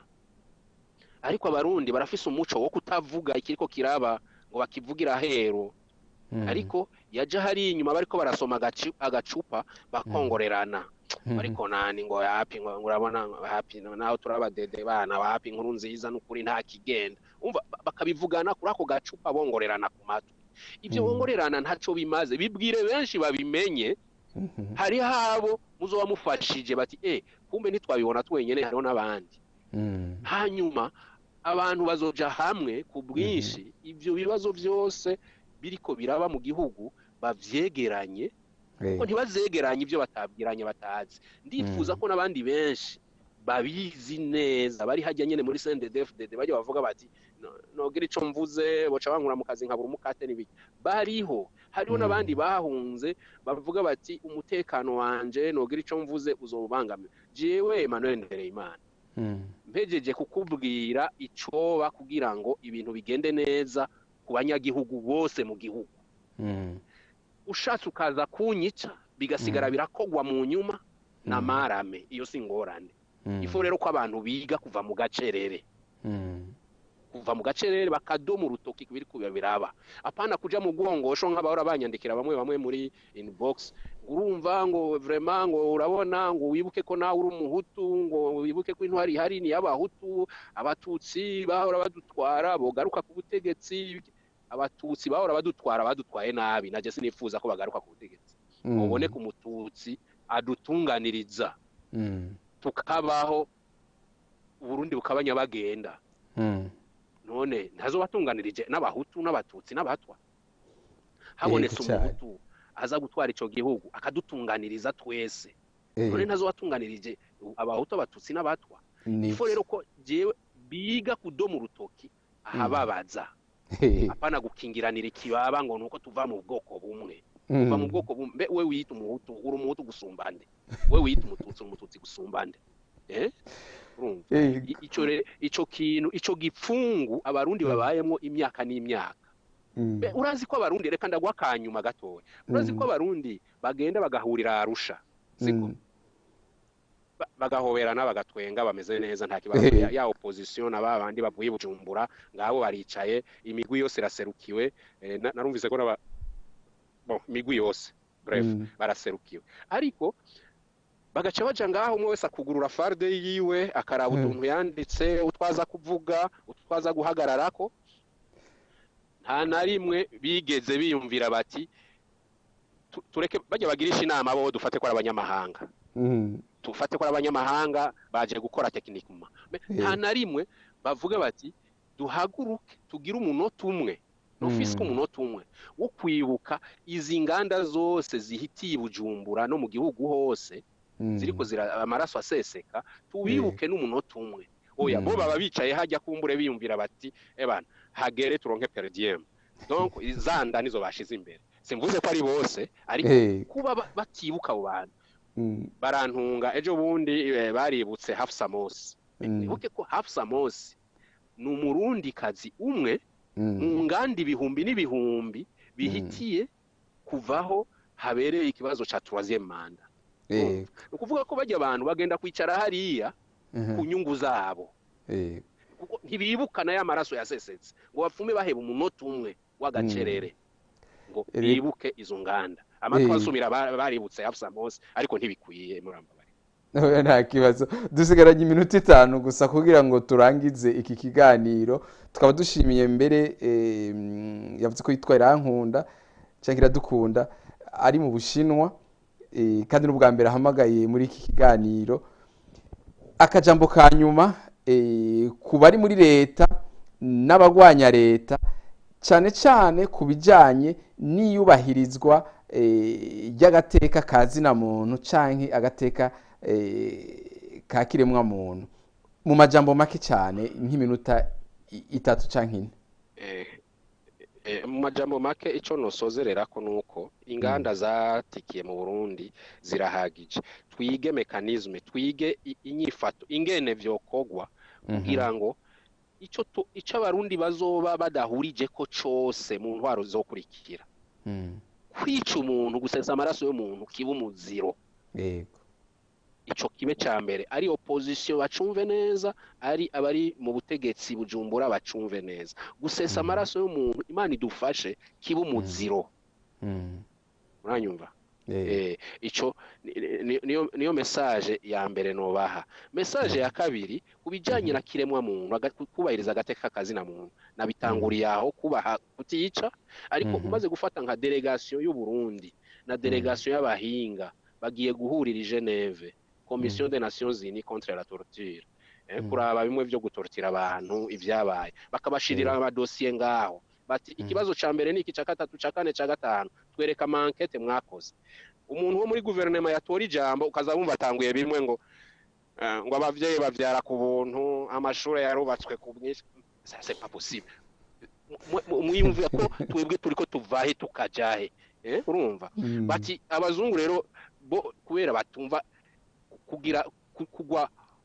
ariko abarundi barafise umuco wo kutavuga ikiriko kiraba ngo bakivugire ahero Mm. ariko yaja hari inyuma bariko barasoma agacu- agacupa bakongorerana Mhm. ariko nani ngo yapi ngo ngo urabona ngo hapi naho turabadede bana wapi inkuru nziza n'ukuri nta kigenda umva ba- bakabivugana kuri ako gacupa bongorerana ku matwi ivyo Mm. bongorerana ntaco bimaze bibwire benshi babimenye Mhm. hari habo muzoba mufashije bati eh kumbe ntitwabibona twenyene hariho n'abandi Mm. hanyuma abantu bazoja hamwe ku bwinshi ivyo bibazo vyose biriko biraba mu gihugu bavyegeranye ko Yego. ntibazegeranye ibyo batabwiranye batazi ndifuza ko n'abandi benshi babizi neza bari hajya nyene muri CNDD-FDD bajya bavuga bati "No- nogira ico mvuze boca bankura mu kazi nkabura umukate n'ibiki bariho hariho Mm. n'abandi bahunze bavuga bati umutekano wanje nogira ico mvuze uzobangamiwe jewe Emmanuel Ndereyimana Mm. mpejeje kukubwira icoba kugira ngo ibintu bigende neza ku banyagihugu bose mu gihugu Mm. ushatse ukaza kunyica bigasigara birakogwa mu nyuma na Mm. marame iyo si ingorane Mm. ifu rero ko abantu biga kuva mu gacerere Mm. kuva mu gacerere bakadoma urutoki kubiri kuba biraba apana kuja mu bwongosho nk'abahora banyandikira bamwe bamwe muri inbox ngo urumva ngo vraiment ngo urabona ngo wibuke ko nawe uri umuhutu ngo wibuke ko intwari ihari ni y'abahutu abatutsi bahora badutwara bogaruka ku butegetsi abatutsi bahora badutwara badutwaye nabi naje sinifuza ko bagaruka ku butegetsi Mm. ubone ku mututsi adutunganiriza Mm. tukabaho uburundi bukaba nyabagenda Mm. none ntazobatunganirije n'abahutu n'abatutsi n'abatwa habonetse Yego cyane. umuhutu aza gutwara ico gihugu akadutunganiriza twese Eh, none ntazobatunganirije abahutu abatutsi n'abatwa ni ifo rero ko jewe biga kudoma urutoki ahababaza Eh, apana gukingiranira ikibaba ngo nuko tuva mu bwoko bumwe tuva mu mm. bwoko bumwe mbe we wiyita umuhutu uri umuhutu gusumbande we wiyita umututsi uri umututsi gusumbande eh urumva Eh, I- ico re- ico kintu ico gipfungu abarundi babayemwo imyaka n'imyaka mm. Be, urazi ko abarundi reka ndagwa kanyuma gatoya urazi ko Mm. abarundi bagenda bagahurira arusha siko Mm. Ba- bagahoberana bagatwenga bameze neza nta kibazo Eh. ya, ya opposition na babandi bavuye i bujumbura ngabo baricaye imigwi yose iraserukiwe eh, na- narumvise ko n'aba bon imigwi yose bref Mm. baraserukiwe ariko bagaca baja ngaho umwe wese akugurura farde yiwe akaraba Mm. utuntu yanditse utwaza kuvuga utwaza guhagararako nta na rimwe bigeze biyumvira bati tu- tureke bajya bagirisha inama bo dufate ko ari abanyamahanga Mm. tufate ko ari abanyamahanga baje gukora tekinikuma Me- nta na rimwe bavuga bati duhaguruke tugire umunota umwe nufise Mm. umunota umwe wo kwibuka izi nganda zose zihitiye i bujumbura no mu gihugu hose Mm. ziriko zira amaraso aseseka tubibuke n'umunota umwe oya Mm. bo baba bicaye hajya kumbure biyumvira bati ebana hagere turonke per diem donc izanda nizo bashize imbere simvuze ko ari bose ariko Eh, kuba ba- batibuka abo bantu mm. barantunga ejo bundi eh, baributse Hafsa Mosi Mm. wibuke ko Hafsa Mosi ni umurundi kazi umwe Mm. mu nganda ibihumbi n'ibihumbi bihitiye kuvaho habereye ikibazo ca troisième manda Eh, ni ukuvuga ko bajya abantu bagenda kwicara hariya mhm. ku nyungu zabo Eh, kuko ntibibukana ya maraso yasesetse ngo bapfume baheba umunota umwe w'agacerere ngo Ere- bibuke izo nganda amatwi Eh. asumira ba- baributse Hafsa Mosi ariko ntibikwiye muramba bari Oya, nta kibazo dusigaranye iminota itanu gusa kugira ngo turangize iki kiganiro tukaba dushimiye mbere eh, mm, yavuze ko yitwa irankunda cyangwa iradukunda ari mu bushinwa eh, kandi n'ubwa mbere ahamagaye muri iki kiganiro akajambo ka nyuma eh, ku bari muri leta n'abagwanya leta cyane cyane ku bijyanye n'iyubahirizwa eh, ry'agateka ka zina muntu cyangwa agateka eh, ka kiremwa muntu mu majambo make cyane nk'iminota i- itatu cyangwa ine Eh, eh, mu majambo make icyo nosozerera ko nuko inganda zatikiye mu Burundi zirahagije twige mekanizme twige i- inyifato ingene vyokogwa kugira ngo ico tu- ico abarundi bazoba badahurije ko cose mu ntwaro zokurikira Mm, kwica umuntu gusesa amaraso y'umuntu kiba umuziro yego ico kibe ca mbere ari opposition bacumve neza ari abari mu butegetsi bujumbura bacumve neza gusesa amaraso y'umuntu imana idufashe kiba umuziro Mm, uranyumva yego eh ico ni- ni- niyo niyo message ya mbere nobaha message ya kabiri kubijanye na kiremwa muntu aga- kubahiriza agateka kazina muntu nabitanguriye aho kubaha kutiyica ariko Mhm. umaze gufata nka delegation y'u Burundi na delegation y'abahinga bagiye guhurira i Geneve Commission des Nations Unies contre la torture eh, kuraba bimwe vyo gutortira abantu ivyabaye bakabashirira amadosiye ngaho bati ikibazo ca mbere ni iki ca gatatu ca kane ca gatanu twereka mankete mwakoze umuntu wo muri guverinoma yatora ijambo ukaza wumva atanguye bimwe ngo eh, ngo abavyeyi bavyara ku buntu amashuri yarubatswe ku bwinshi ça c'est pas possible Mu- mu- mwiyumvira ko twebwe turiko tuvahe tukajahe eh, urumva Mm. bati abazungu rero bo kubera batumva kugira ku- kugwa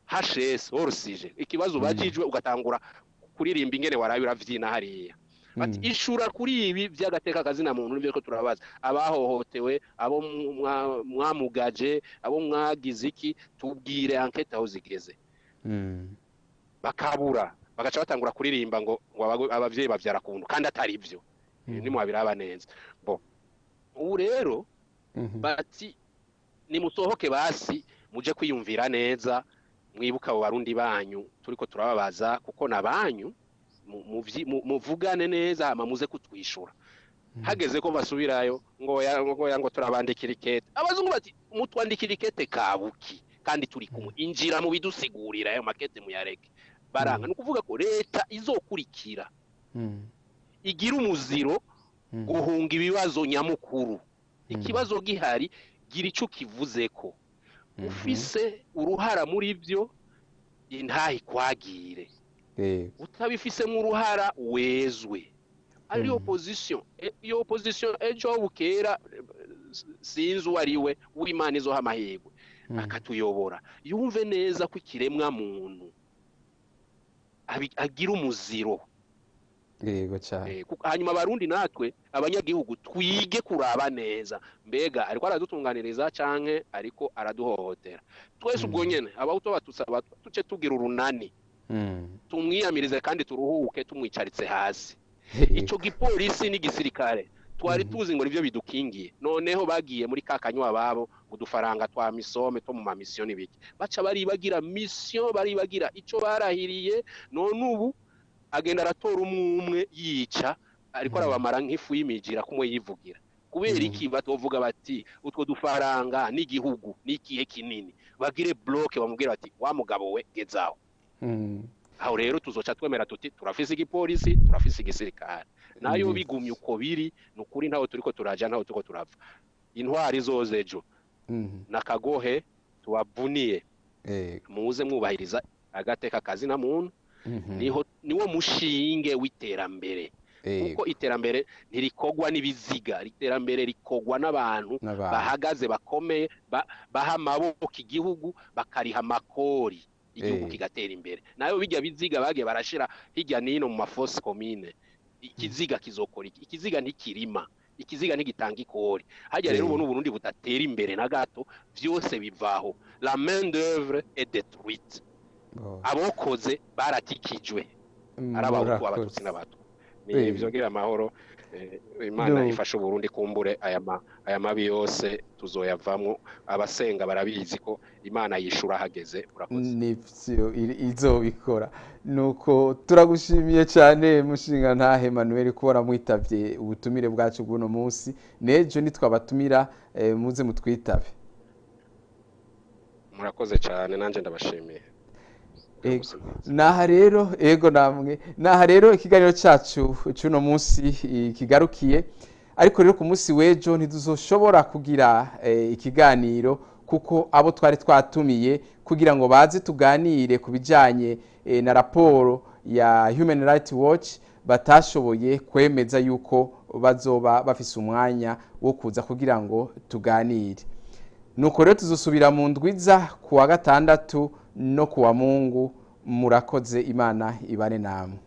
HS orusije ikibazo bajijwe ugatangura kuririmba ingene warabe uravyina hariya bati Mm. ishura kuri ibi by'agateka kazina muntu nibyo ko turabaza abahohotewe abo mwa- mwamugaje abo mwagize iki tubwire enquete aho zigeze Mm. bakabura bagaca batangura kuririmba ngo ngo abago- abavyeyi bavyara ku buntu kandi atari byo nimwabiraba neza bo ubu rero Mhm. bati nimusohoke basi muje kwiyumvira neza mwibuka abo barundi banyu turiko turababaza kuko na banyu mu- muvyi- mu- muvugane neza hama muze kutwishura hageze ko basubirayo ngo ya ngo ya ngo turabandikira ikete abazungu bati mutwandikira ikete kabuki kandi turi kumwe injira mu bidusigurira ayo makete muyareke baranga ni ukuvuga ko leta izokurikira Mm. igira umuziro Mm. guhunga ibibazo nyamukuru ikibazo gihari gira icyo kivuzeko ufise uruhara muri byo intahe ikwagire yego utabifisemo uruhara wezwe ari opposition E- iyo opposition ejo bukera eh, sinzi uwo ari we w'imana izoha amahirwe akatuyobora yumve neza ko ikiremwa muntu abi- agira umuziro yego cyane Eh, kuko- hanyuma abarundi natwe abanyagihugu twige kuraba neza mbega ariko aradutunganiriza canke ariko araduhohotera twese ubwo nyene abahutu batusaba tuce tugira urunani Mm. tumwiyamirize kandi turuhuke tumwicaritse hasi Yego. ico gipolisi n'igisirikare twari tuzi ngo nivyo bidukingiye noneho bagiye muri ka kanywa babo ngo udufaranga twa misome two mu mamisiyo n'ibiki baca baribagira misiyo baribagira ico barahiriye none ubu agenda aratora umwe umwe yica ariko arabamara nk'ifu y'imigira kumwe yivugira kubera iki batovuga bati utwo dufaranga n'igihugu n'ikihe kinini bagire bloke bamubwira bati wa mugabo we gezaho Mm. aho rero tuzoca twemera tuti turafise igipolisi turafise igisirikare nayo Mhm. bigumye uko biri ni ukuri ntaho turiko turaja ntaho turiko turava intwari zoze ejo Mhm. nakagohe tubavuniye yego muze mwubahiriza agateka kazi na muntu Mhm. niho niwo mushinge w'iterambere yego kuko iterambere ntirikogwa n'ibiziga iterambere rikogwa n'abantu N'abantu. bahagaze bakomeye ba- baha amaboko igihugu bakariha amakori igihugu Eh. kigatera imbere nayo bijya biziga bagiye barashira hirya n'ino mu mafosi komine ikiziga kizokora iki ikiziga ntikirima ikiziga ntigitanga ikori hajya rero Eh. ubona uburundi budatera imbere na gato byose bivaho la main d'oeuvre est détruite Oh. abokoze baratikijwe ari abahutu abatutsi n'abatwa ni Eh. ibyo ngira amahoro Eh, imana No. ifashe uburundi kumbure aya ma- aya mabi yose tuzoyavamwo abasenga barabizi ko imana yishura hageze murakoze nivyo iri- izobikora nuko turagushimiye cyane mushinga ntahe Emmanuel ko waramwitavye ubutumire bwacu bw'uno munsi nejo nitwabatumira eh, muze mutwitabe murakoze cyane nanjye ndabashimiye Ego. naha rero ego namwe naha rero ikiganiro cyacu cy'uno munsi eh, kigarukiye ariko rero ku munsi w'ejo ntiduzoshobora kugira eh, ikiganiro kuko abo twari twatumiye kugira ngo baze tuganire ku bijyanye eh, na raporo ya Human Rights Watch batashoboye kwemeza yuko bazoba bafise umwanya wo kuza kugira ngo tuganire nuko rero tuzosubira mu ndwiza ku wa gatandatu no ku wa mungu murakoze imana ibane namwe